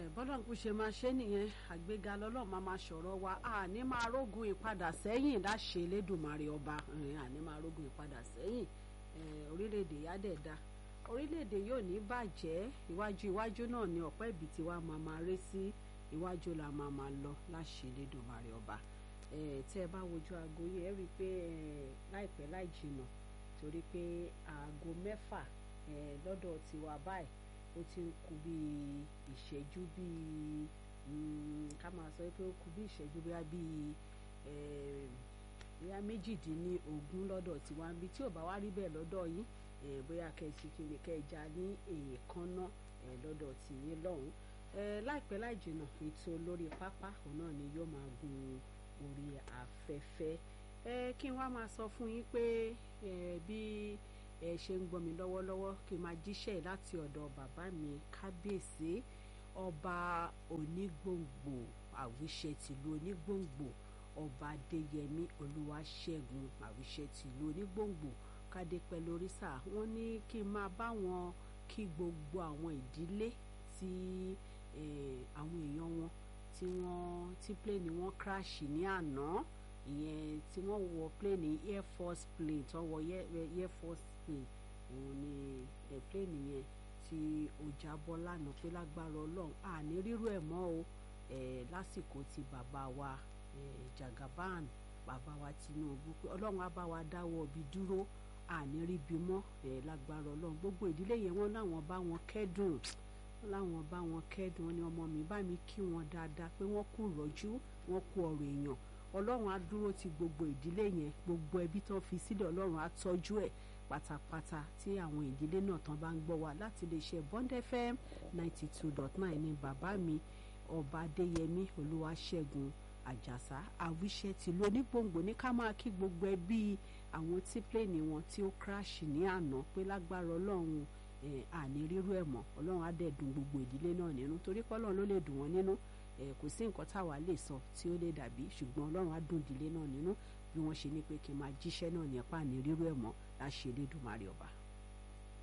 bọ́lá kò ṣe máa ṣe nìyẹn àgbéga lọ́lọ́run máa máa ṣọ̀rọ̀ wa àní máa rógun ìpadà sẹ́yìn láṣẹ Elédùmarè ọba àní máa rógun ìpadà sẹ́yìn orílẹ̀-èdè yá dẹ̀ da orílẹ̀-èdè yóò ní bàjẹ́ iwájú iwájú náà ni ọ̀pẹ́ ibi tí wàá máa máa ré sí iwájú la máa máa lọ láṣẹ Elédùmarè ọba tí ẹ bá wojú aago yìí ẹ rí i pé láìpẹ́ láì jìnnà torí pé aago mẹ́fà lọ́dọ̀ tiwa báyìí ó ti ń kù bíi ìṣẹ́jú bíi ká máa sọ pé ó kù bíi ìṣẹ́jú bíi bíi bóyá méjìdínlógún lọ́dọ̀ tiwa níbi tí ò bá wá rí bẹ́ẹ̀ lọ́dọ̀ yín bóyá kẹ́sì kiri kẹja ní èèkánná lọ́dọ̀ tìyín lọ́hùn láìpẹ́ láì jìnnà ètò lórí pápá òun náà ni yóò máa gun orí afẹ́fẹ́ kí n wá máa sọ fún yín pé bí ẹ ṣe ń gbọ́ mi lọ́wọ́lọ́wọ́ kí n máa jíṣẹ́ láti ọ̀dọ̀ bàbá mi kábíyèsí ọba onígbòǹgbò àwíṣẹ tìlú onígbòǹgbò ọba adéyẹmí olúwaṣẹ́gun àwíṣẹ tìlú onígbòǹgbò kádé pẹ̀lú oríṣà wọ́n ní kí n máa bá wọn kí gbogbo àwọn ìdílé tí àwọn èèyàn wọn tí wọ́n tí pléènì wọn crash ní àná ìyẹn tí wọ́n wọ pléènì air force plane tí wọ́n wọ air force plane òun ni pléènì yẹn tí ó jábọ́ lánàá pé lágbára ọlọ́run àní rírú ẹ̀ mọ́ o lásìkò tí bàbá wa Jagaban bàbá wa Tinubu pé ọlọ́run á bá wa dáwọ́ ibi dúró àní ríbi mọ́ lágbára ọlọ́run gbogbo ìdílé yẹn wọ́n láwọn bá wọn kẹ́dùn láwọn bá wọn kẹ́dùn ni ọmọ mi bá mi kí wọn dáadáa pé wọ́n kú rọ́jú wọ́n kú ọ̀rọ̀ èèyàn ọlọ́run á dúró ti gbogbo ìdílé yẹn gbogbo ẹbí tán fi sílẹ̀ ọlọ́run á tọ́jú ẹ̀ pátápátá tí àwọn ìdílé náà tán bá ń gbọ́ wa láti lè ṣe Bond FM ninety two dot nine ní bàbá mi ọba adéyẹmí olúwaṣẹ́gun àjàsá àwíṣẹ́ tìlú onígbòǹgbò ní ká máa kí gbogbo ẹbí àwọn tí pléènì wọn tí ó crash ní àná pé lágbára ọlọ́run àní rírú ẹ̀ mọ́ ọlọ́run á dẹ̀ dùn gbogbo ìdílé náà nínú torí pé ọlọ́run ló lè dùn wọ́n nínú kò sí nǹkan táwa lè sọ tí ó lè dàbí ṣùgbọ́n ọlọ́run á dùn ìdílé náà nínú bí wọ́n ṣe ní pé kí n máa jíṣẹ́ náà ní ẹ̀pá àní rírú ẹ̀ mọ́ láṣẹ Elédùmarè ọba.